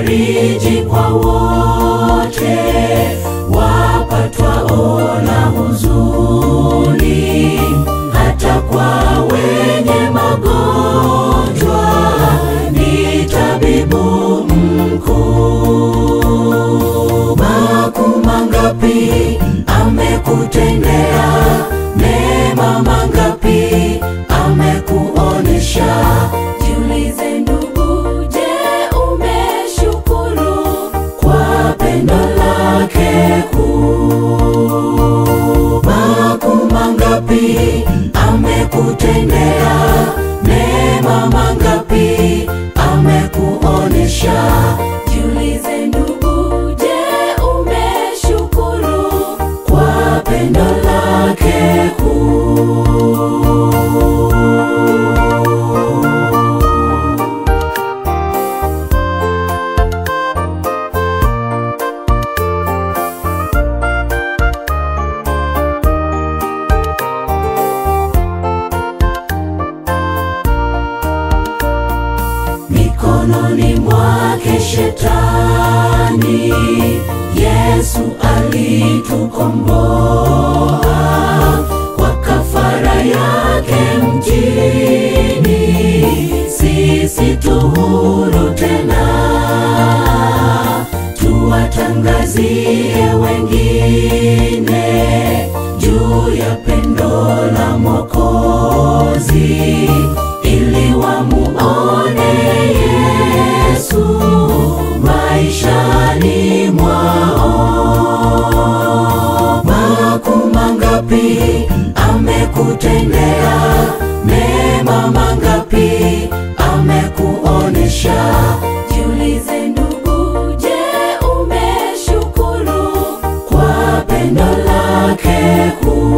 fariji kwa wote wapatwao na huzuni, hata kwa wenye magonjwa ni tabibu mkuu. Makuu mangapi amekutendea, mema mangapi amekuonesha. Jiulize ndugu, je, umeshukuru kwa pendo lake kuu? Makuu mangapi amekutendea, mema mangapi amekuonesha. Jiulize ndugu, je, umeshukuru kwa pendo lake kuu? mikononi mwake shetani. Yesu alitukomboa kwa kafara yake mtini, sisi tu huru tena, tuwatangazie wengine juu ya pendo la Mwokozi ili wamuone Yesu maishani mwao. Makuu mangapi amekutendea, mema mangapi amekuonesha. Jiulize ndugu, je, umeshukuru kwa pendo lake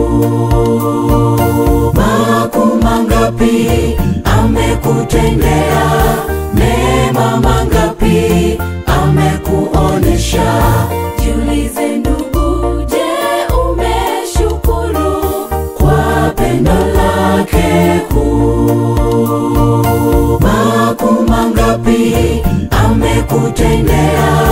kuu? Makuu mangapi amekutendea, mema mangapi amekuonesha. Jiulize ndugu, je, umeshukuru kwa pendo lake kuu? Makuu mangapi amekutendea,